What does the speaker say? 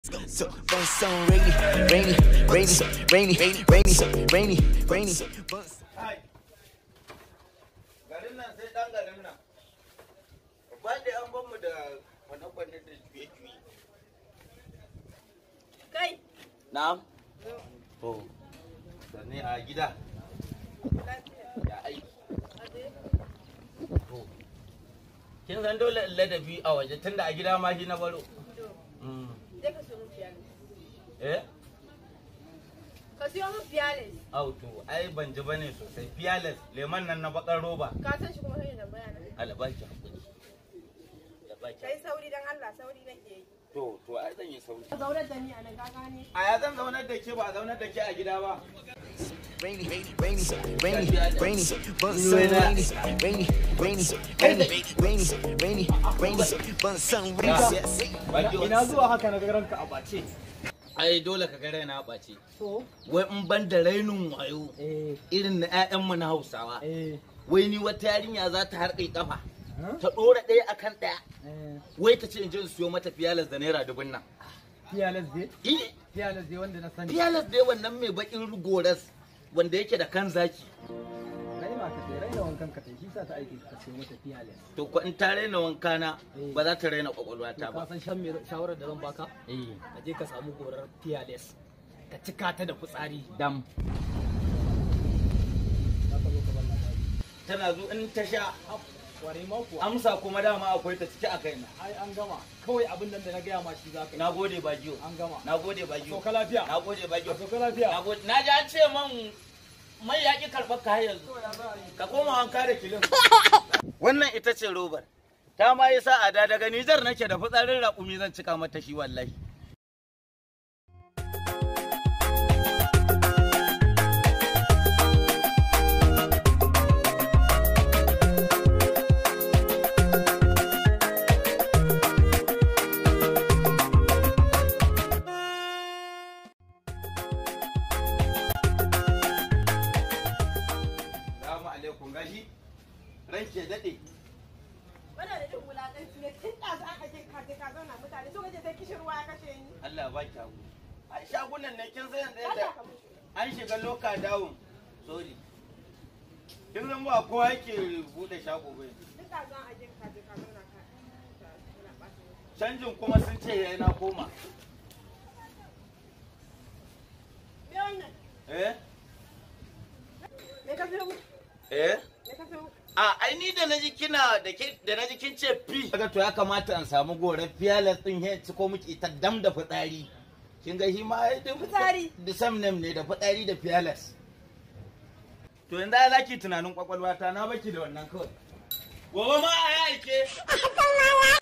So, bun some rainy, rainy, rainy, rainy, rainy, rainy, rainy, bun Kai, garin nan sai ɗan garin nan. Ba da an ban mu da kwane-kwane da juye-juye. Kai, Na'am. To, da ne a gida. Ya aiki. To, kin san dole in ladabi a waje tunda a gida ma shi na baro. Mm. je ka siyo min fiyales. Eh? Ka siyo min fiyales. Au to, ai ban ji bane sosai. Fearless, lemon nan na bakar roba. Ka san shi kuma sai da bayana. Alabaki hakuri. Alabaki. Kai sauri dan Allah, sauri nake yi. To, to ai zan yi sauri. Ka zaunar da ni a nan ka gane. A ya zan zaunar da ke ba a zaunar da ke a gida ba. rainy, rainy, rainy, rainy, rainy, bun some rainy, rainy, rainy, rainy, rainy, rainy, rainy, bun some rainy. Yes. Ina zuwa haka na ga ranka a bace. Ai dole ka ga raina ɓace. So, Wai in ban da rainin wayo eh, irin na 'ya'yanmu na Hausawa. eh, Wai ni wata yarinya za ta harƙe kafa. huh? Ta ɗora ɗaya akan ɗaya. eh, Wai ta ce in je in siyo mata fiyalas da naira dubun nan. Fearless dai, Eh, Fearless dai wanda na sani. fiyalas dai wannan mai baƙin goras wanda yake da kan zaki. Raina ka tai, raina wankan ka tai, shi sa ta aiki ka ce mata Fearless. To ko in ta raina wankana ba za ta raina ƙwaƙwalwata To ka ba. san shan mai shawarar da zan baka? Eh, Ka je ka samu gorar Fearless. Ka cika ta da fitsari. dam. Za ka zo ka bar labari. Tana zo in ta sha Ware ma kuwa. amsa kuma dama akwai ta ciki a kaina. Ai an gama. Kawai abin nan da na gaya ma shi za ka yi. Na gode bagiyo. An gama. Na gode bagiyo. Sauka lafiya. Na gode bagiyo. Sauka lafiya. Na gode. Na ji an ce man mai yaƙi karɓar ka har yanzu. Ka koma wanka da kilin. Wannan ita ce robar. Ta ma yi sa'a da daga Nijar nake da fitsarin raƙumi zan cika mata shi wallahi. Salamu alaikum gashi. Ranke daɗe. Wannan da jin wulaƙanci ne tun da za ka je ka je ka zauna mutane so kaje sai kishin ruwa ya kashe ni. Allah ba ki hagu. Ai shagunan ne kin san yanzu Allah yadda ka mushi. an shiga loka dawun. Sorry. Kin san ba kowa yake buɗe shago bai. Duk da za a je ka je ka zauna ka. Kana ɓata lokaci. Canjin kuma sun ce yayi na koma. Me wannan? Eh? Me ka siyo min? Eh? Me ka siyo min? A ai ni da naji kina da ke da naji kin ce fi. Kaga to ya kamata in samu goran fearless din he ci ko miki ita dam da fitsari. Kin ga shi ma ai da Fitsari? Da same name ne da fitsari da fearless. To yanzu ai zaki tunanin kwakwalwata na baki da wannan kawai. Gobe ma a yi aike.